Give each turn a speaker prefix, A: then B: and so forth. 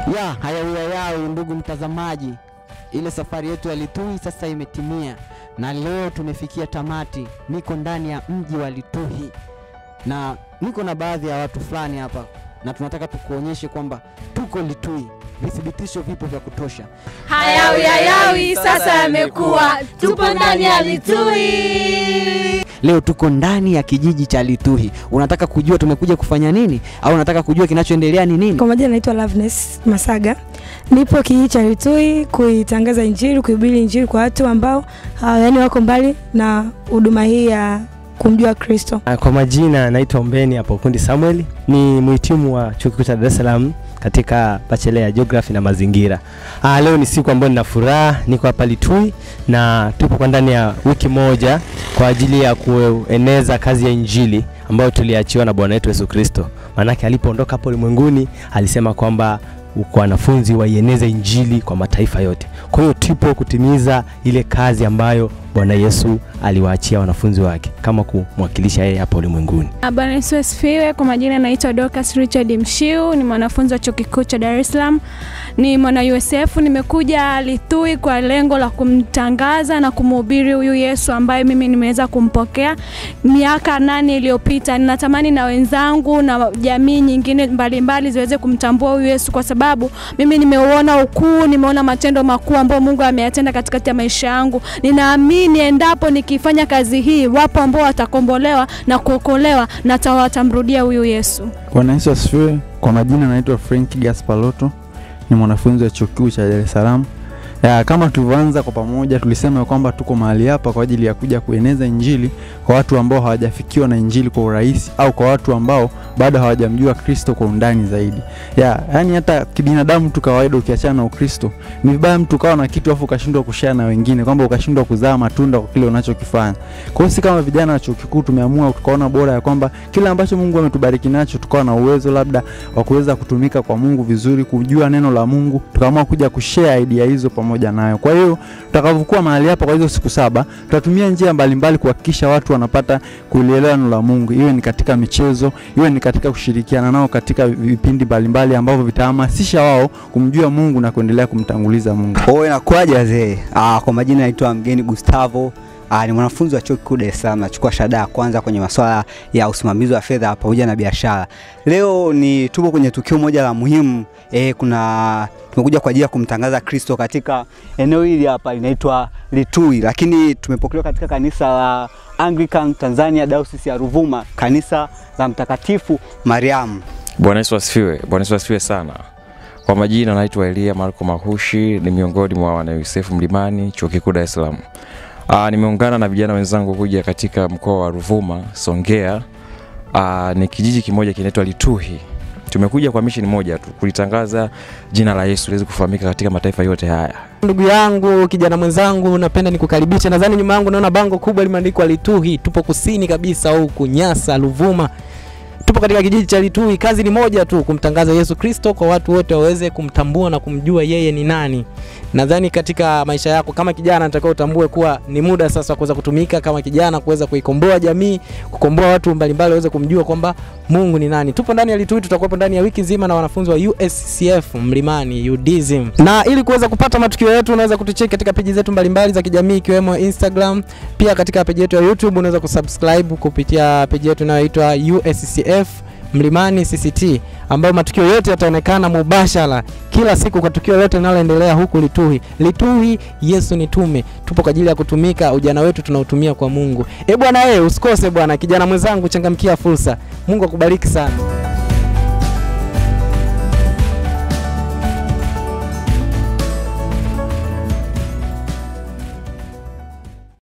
A: Ya hayawiyayawi, ndugu mtazamaji, ile safari yetu ya Lituhi sasa imetimia na leo tumefikia tamati. Niko ndani ya mji wa Lituhi na niko na baadhi ya watu fulani hapa, na tunataka tukuonyeshe kwamba tuko Lituhi. Vithibitisho vipo vya kutosha.
B: Hayawi hayawi sasa yamekuwa, tupo ndani ya Lituhi.
A: Leo tuko ndani ya kijiji cha Lituhi. Unataka kujua tumekuja kufanya nini, au unataka kujua kinachoendelea ni nini?
C: Kwa majina naitwa Loveness Masaga, nipo kijiji cha Lituhi kuitangaza Injili, kuhubiri Injili kwa watu ambao uh, yani wako mbali na huduma hii ya kumjua Kristo.
D: Kwa majina naitwa Ombeni hapo Kundi Samuel, ni mhitimu wa chuo kikuu cha Dar es Salaam katika bachelor ya geography na mazingira. Ah, leo ni siku ambayo nina furaha, niko hapa Lituhi na tupo kwa ndani ya wiki moja kwa ajili ya kueneza kazi ya Injili ambayo tuliachiwa na Bwana wetu Yesu Kristo. Maanake alipoondoka hapo ulimwenguni alisema kwamba kwa wanafunzi waieneze Injili kwa mataifa yote. Kwa hiyo tupo kutimiza ile kazi ambayo Bwana Yesu aliwaachia wanafunzi wake kama kumwakilisha yeye hapa ulimwenguni.
B: Bwana Yesu asifiwe. Kwa majina naitwa Dorcas Richard Mshiu, ni mwanafunzi wa chuo kikuu cha Dar es Salaam, ni mwana USF. Nimekuja Lituhi kwa lengo la kumtangaza na kumhubiri huyu Yesu ambaye mimi nimeweza kumpokea miaka nane iliyopita. Ninatamani na wenzangu na jamii nyingine mbalimbali ziweze kumtambua huyu Yesu, kwa sababu mimi nimeuona ukuu, nimeona matendo makuu ambayo Mungu ameyatenda katikati ya maisha yangu. Ninaamini endapo nikifanya kazi hii, wapo ambao watakombolewa na kuokolewa na watamrudia huyu Yesu.
E: Bwana Yesu asifiwe. Kwa majina naitwa Frank Gaspaloto, ni mwanafunzi wa chuo kikuu cha Dar es Salaam. Ya, kama tulivyoanza kwa pamoja tulisema kwamba tuko mahali hapa kwa ajili ya kuja kueneza injili kwa watu ambao hawajafikiwa na injili kwa urahisi au kwa watu ambao bado hawajamjua Kristo kwa undani zaidi. Ya, yani hata kibinadamu tu kawaida ukiachana na Ukristo, ni vibaya mtu kawa na kitu afu ukashindwa kushare na wengine kwamba ukashindwa kuzaa matunda kwa kile unachokifanya. Kwa hiyo si kama vijana wa chuo kikuu tumeamua tukaona bora ya kwamba kile ambacho Mungu ametubariki nacho tukawa na uwezo labda wa kuweza kutumika kwa Mungu vizuri, kujua neno la Mungu, tukaamua kuja kushare idea hizo pamoja nayo. Kwa hiyo tutakavyokuwa mahali hapa kwa hizo siku saba, tutatumia njia mbalimbali kuhakikisha watu wanapata kulielewa neno la Mungu, iwe ni katika michezo, iwe ni katika kushirikiana nao katika vipindi mbalimbali ambavyo vitahamasisha wao kumjua Mungu na kuendelea kumtanguliza Mungu.
F: Oh, inakuwaje wazee? Ah, kwa majina naitwa Mgeni Gustavo. Ah, ni mwanafunzi wa chuo kikuu Dar es Salaam, nachukua shahada ya kwanza kwenye masuala ya usimamizi wa fedha pamoja na biashara. Leo ni tupo kwenye tukio moja la muhimu eh, kuna tumekuja kwa ajili ya kumtangaza Kristo katika eneo hili hapa linaitwa Lituhi, lakini tumepokelewa katika kanisa la Anglican Tanzania Diocese ya Ruvuma, kanisa la Mtakatifu Mariamu.
G: Bwana Yesu asifiwe. Bwana Yesu asifiwe sana. Kwa majina naitwa Elia Marko Mahushi, ni miongoni mwa wana Yusefu Mlimani, chuo kikuu Dar es Salaam. Aa, nimeungana na vijana wenzangu kuja katika mkoa wa Ruvuma, Songea. Aa, ni kijiji kimoja kinaitwa Lituhi. Tumekuja kwa misheni moja tu, kulitangaza jina la Yesu liweze kufahamika katika mataifa yote haya.
A: Ndugu yangu, kijana mwenzangu, napenda nikukaribisha. Nadhani nyuma yangu naona bango kubwa limeandikwa Lituhi. Tupo kusini kabisa huku Nyasa, Ruvuma. Tupo katika kijiji cha Lituhi. Kazi ni moja tu, kumtangaza Yesu Kristo kwa watu wote waweze kumtambua na kumjua yeye ni nani. Nadhani katika maisha yako kama kijana, nataka utambue kuwa ni muda sasa wa kuweza kutumika kama kijana, kuweza kuikomboa jamii, kukomboa watu mbalimbali waweze kumjua kwamba Mungu ni nani. Tupo ndani ya Lituhi, tutakuwepo ndani ya wiki nzima na wanafunzi wa USCF Mlimani UDSM. Na ili kuweza kupata matukio yetu, unaweza kutucheki katika peji zetu mbalimbali za kijamii ikiwemo Instagram, pia katika peji yetu ya YouTube unaweza kusubscribe kupitia peji yetu inayoitwa USCF Mlimani CCT ambayo matukio yote yataonekana mubashara kila siku kwa tukio lote linaloendelea huku Lituhi. Lituhi, Yesu ni tume. Tupo kwa ajili ya kutumika, ujana wetu tunautumia kwa Mungu. E bwana, eh usikose bwana, kijana mwenzangu, changamkia fursa. Mungu akubariki sana.